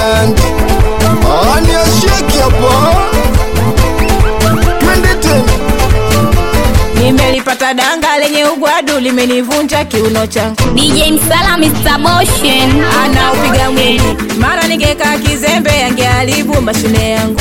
band ani asheki hapa twende tena Nimelipata danga lenye ugwadu limenivunja kiuno changu, DJ Msala Mr. Motion anaupiga mwingi, mara ningeka kizembe angeharibu mashine yangu.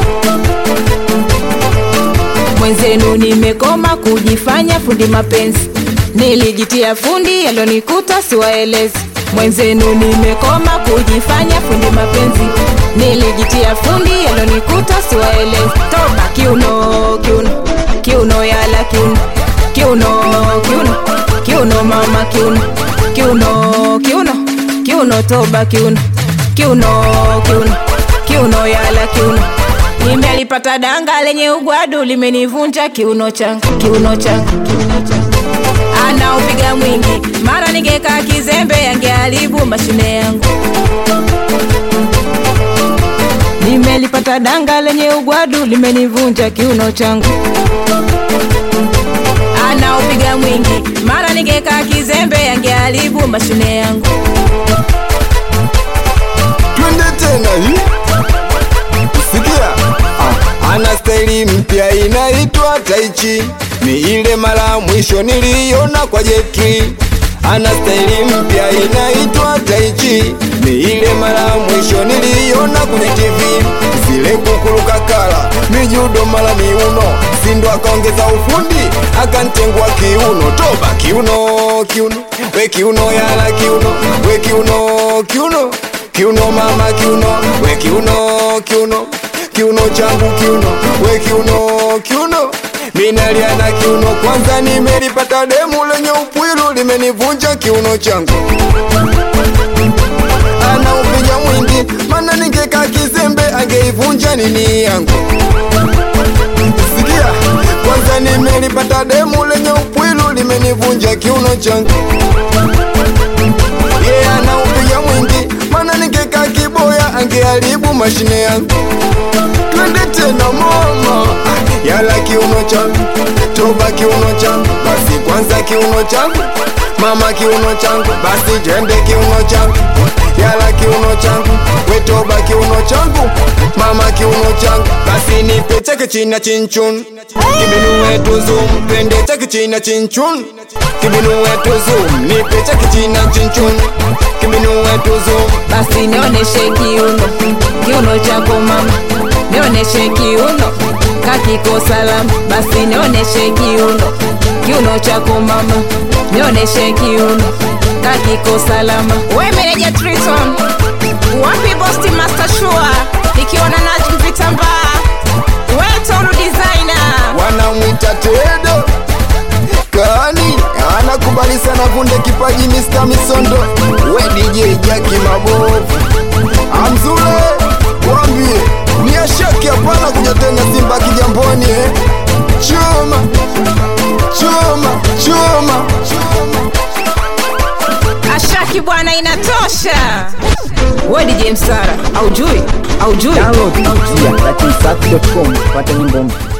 Mwenzenu nimekoma kujifanya fundi mapenzi, nilijitia fundi yalionikuta siwaelezi. Mwenzenu nimekoma kujifanya fundi mapenzi, nilijitia fundi yalionikuta siwaelezi. Toba kiuno, kiuno, kiuno yala kiuno, kiuno, kiuno, kiuno mama kiuno, kiuno, kiuno, kiuno toba kiuno, kiuno, kiuno, kiuno yala kiuno nimelipata danga lenye ugwadu limenivunja kiuno changu kiuno changu kiuno changu anaupiga mwingi mara ningeka kizembe angeharibu mashine yangu nimelipata danga lenye ugwadu limenivunja kiuno changu anaupiga mwingi mara ningeka kizembe angeharibu mashine yangu twende tena hii sikia ah, ana staili mpya inaitwa taichi ni ile mara mwisho niliona kwa jetri ana staili mpya inaitwa taichi ni ile mara mwisho niliona kwenye tv zile kukuruka kala mijudo mara miuno sindo akaongeza ufundi akantengwa kiuno toba kiuno kiuno we kiuno yala kiuno we kiuno kiuno kiuno mama kiuno we kiuno kiuno kiuno changu kiuno we kiuno kiuno minalia na kiuno kwanza nimelipata demu lenye upwilu limenivunja kiuno changu ana upiga mwingi mana ningeka kizembe angeivunja nini yangu sikia kwanza nimelipata demu lenye upwilu limenivunja kiuno changu yeye yeah, anaupiga mwingi mana ningeka kiboya angeharibu mashine yangu twende tena mama yala kiuno changu toba kiuno changu basi kwanza kiuno changu mama kiuno changu basi jende kiuno changu yala kiuno changu wetoba kiuno changu mama kiuno changu basi nipe chake china chinchun kibinu wetu zoom twende chake china chinchun kibinu wetu zoom nipe chake china chinchun kibinu wetu zoom basi nionyeshe kiuno kiuno chako mama nionyeshe kiuno kakiko salama basi nionyeshe kiuno kiuno chako mama nionyeshe kiuno kakiko salama we meneja triton wapi bosti master shua nikiwa na najm vitambaa we toru designer wanamwita tedo kani anakubali sana vunde kipaji Mr. Misondo we DJ Jaki mabovu amzule wambie ni ashaki hapana kuja tena Simba kijamboni eh. chuma chuma chuma ashaki bwana inatosha we dj msara aujui aujui download kupitia latinsafi.com kupata nyimbo mpya